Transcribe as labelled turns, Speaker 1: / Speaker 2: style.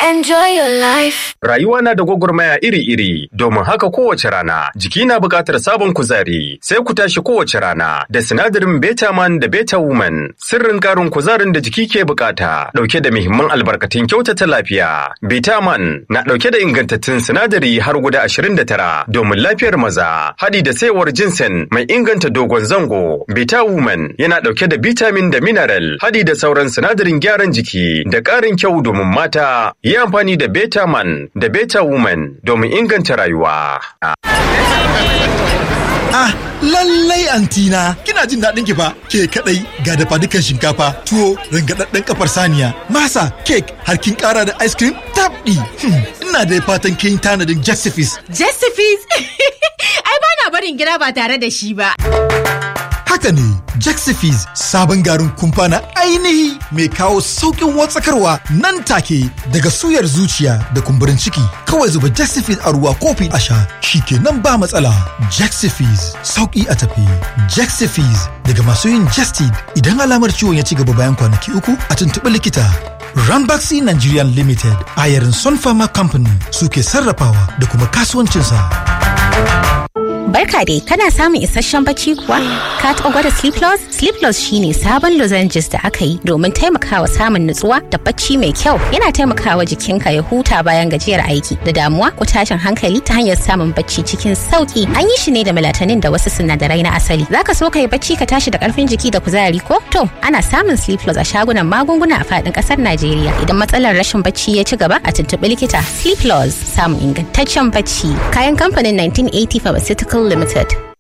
Speaker 1: Enjoy your life.
Speaker 2: Rayuwa na da gwagwarmaya iri-iri, domin haka kowace rana jiki na buƙatar sabon kuzari. Sai ku tashi kowace rana da sinadarin Betaman da Beta Woman, sirrin ƙarin kuzarin da jiki ke buƙata, ɗauke da muhimman albarkatun kyautata lafiya. Betaman na ɗauke da ingantattun sinadari har guda ashirin da tara domin lafiyar maza, haɗi da saiwar jinsen mai inganta dogon zango. Beta Woman yana ɗauke da vitamin da mineral, haɗi da sauran sinadarin gyaran jiki da ƙarin kyau domin mata. Yi amfani da Beta Man da Beta Woman domin inganta rayuwa.
Speaker 3: Ah, lallai antina, kina jin daɗin ki fa? Ke kadai ga dafa dukan shinkafa, tuwo, rangadadden kafar saniya, masa, cake, har kin ƙara da ice cream? Tabɗi! Hmm, ina da fatan kin tanadin Jessifis.
Speaker 4: Jessifis? Ai ba na barin gida ba tare da shi ba.
Speaker 3: Haka ne, Jexifis sabon garin kumfa na ainihi mai kawo sauƙin watsakarwa nan take daga suyar zuciya da kumburin ciki. Kawai zuba Jexifis a ruwa kofi a sha, shi kenan ba matsala. Jexifis sauƙi a tafi. Jexifis daga masu yin Jestid idan alamar ciwon ya ci gaba bayan kwanaki uku a tuntuɓi likita. Ranbaxy Nigerian Limited a yarin Sun Pharma Company suke sarrafawa da kuma kasuwancinsa.
Speaker 5: Barka dai, kana samun isasshen bacci kuwa? Ka taɓa gwada Sleep Loss? Sleep Loss shine sabon lozenges da aka yi domin taimakawa samun nutsuwa da bacci mai kyau. Yana taimakawa jikinka ya huta bayan gajiyar aiki da damuwa ko tashin hankali ta hanyar samun bacci cikin sauki. An yi shi ne da melatonin da wasu sinadarai na asali. Zaka so ka yi bacci ka tashi da karfin jiki da kuzari ko? To, ana samun Sleep Loss a shagunan magunguna a faɗin ƙasar Najeriya. Idan matsalar rashin bacci ya ci gaba a tuntuɓi likita. Sleep Loss samun ingantaccen bacci. Kayan kamfanin 1980 Pharmaceutical Limited.